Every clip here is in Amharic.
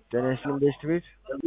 ጤና ይስጥልኝ ቤስት ቤት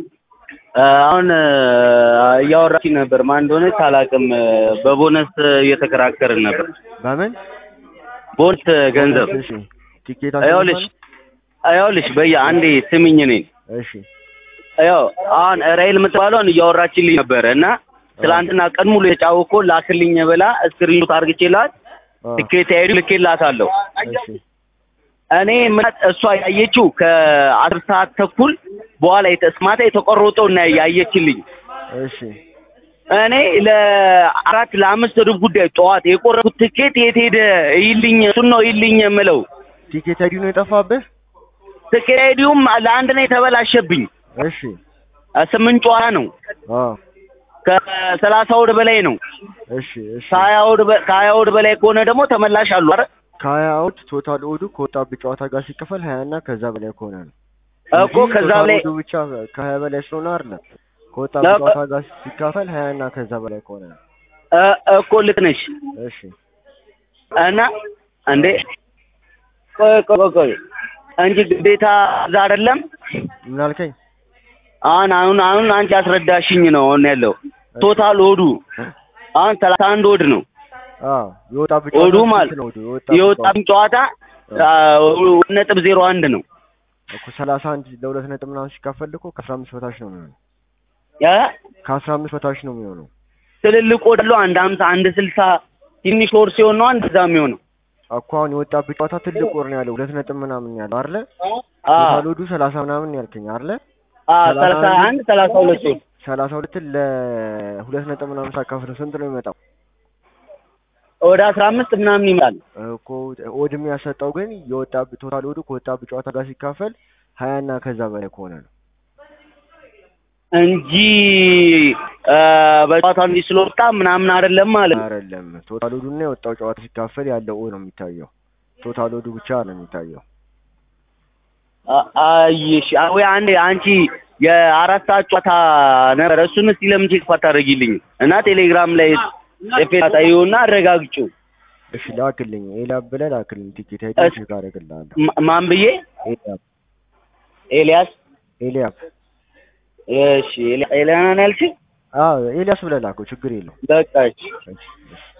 አሁን እያወራችኝ ነበር። ማን እንደሆነች አላውቅም። በቦነስ እየተከራከርን ነበር። በምን ቦነስ ገንዘብ እሺ ቲኬት ይኸውልሽ ይኸውልሽ በየ አንዴ ስሚኝ እኔን እሺ ያው አሁን ራይል የምትባለውን እያወራችልኝ ነበረ እና ትላንትና ቀን ሙሉ የጫወኮ ላክልኝ ብላ ስክሪንሾት አድርግቼላት ትኬት ሄዱ ልኬላታለሁ። እሺ እኔ ምናት እሷ ያየችው ከአስር ሰዓት ተኩል በኋላ የተስማታ የተቆረጠው እና ያየችልኝ እሺ እኔ ለአራት ለአምስት ሩብ ጉዳይ ጠዋት የቆረጥኩት ትኬት የት ሄደ ይልኝ እሱን ነው ይልኝ የምለው። ቲኬት አይዲ ነው የጠፋብህ? ትኬት አይዲውም ለአንድ ነው የተበላሸብኝ። እሺ ስምንት ጨዋታ ነው አዎ ከሰላሳ ወድ በላይ ነው። እሺ እሺ ከሀያ ወድ በ- ከሀያ ወድ በላይ ከሆነ ደግሞ ተመላሽ አሉ። አረ ከሀያ አውድ ቶታል ኦዱ ከወጣብህ ጨዋታ ጋር ሲከፈል ሀያ እና ከዛ በላይ ከሆነ ነው እኮ እንጂ ከዛ ቶታል በላይ ኦዱ ብቻ ከሀያ በላይ ስለሆነ አይደለም ከወጣብህ ለቀ- ጨዋታ ጋር ሲካፈል ሀያ እና ከዛ በላይ ከሆነ ነው እ- እኮ ልክ ነሽ እሺ እና እንዴ ቆይ ቆይ ቆይ እንጂ ግዴታ እዛ አይደለም። ምን አልከኝ? አሁን አሁን አሁን አንቺ አስረዳሽኝ ነው አሁን ያለው ቶታል ኦዱ አሁን ሰላሳ አንድ ኦድ ነው አዎ የወጣብህ ኦዱ ጨዋታ ማለት ስንት ነው ኦዱ? የወጣብህ ጨዋታ የወጣብኝ ጨዋታ ሁለት ነጥብ ዜሮ አንድ ነው እኮ ሰላሳ አንድ ለሁለት ነጥብ ምናምን ሲካፈል እኮ ከአስራ አምስት በታች ነው የሚሆነው ያ ከአስራ አምስት በታች ነው የሚሆነው ትልልቅ ኦድ አለው አንድ ሀምሳ አንድ ስልሳ ትንሽ ወር ሲሆን ነው እንደዛ የሚሆነው እኮ አሁን የወጣብህ ጨዋታ ትልቅ ወር ነው ያለው ሁለት ነጥብ ምናምን ያለው አይደለ? አ ቶታል ኦዱ ሰላሳ ምናምን ያልከኝ አይደለ? አ ሰላሳ አንድ ሰላሳ ሁለት ኦድ ሰላሳ ሁለትን ለሁለት ነጥብ ምናምን ሳካፍለው ስንት ነው የሚመጣው? ወደ አስራ አምስት ምናምን ይመጣል እኮ ኦድ የሚያሰጠው ግን የወጣብህ ቶታል ኦዱ ከወጣብህ ጨዋታ ጋር ሲካፈል ሀያ እና ከዛ በላይ ከሆነ ነው። እንጂ አ በጨዋታ እንዲህ ስለወጣ ምናምን አይደለም ማለት ነው። አይደለም ቶታል ኦዱ እና የወጣው ጨዋታ ሲካፈል ያለው ኦ ነው የሚታየው። ቶታል ኦዱ ብቻ ነው የሚታየው። አ- አይሽ ወይ አንዴ አንቺ የአራት ሰዓት ጨዋታ ነበር። እሱን እስቲ ለምን ቼክ አታደርጊልኝ እና ቴሌግራም ላይ ጽፌ ታዩና አረጋግጪው። እሺ ላክልኝ፣ ኤላብ ብለህ ላክልኝ። ቲኬት አይዲ እሺ። ቼክ አደርግልሃለሁ። ማ- ማን ብዬ? ኤልያብ ኤልያስ። ኤልያብ እሺ ኤልያ- ኤልያና ነው ያልሽኝ? አዎ ኤልያስ ብለህ ላከው፣ ችግር የለውም። በቃ እሺ። እሺ፣ እሺ።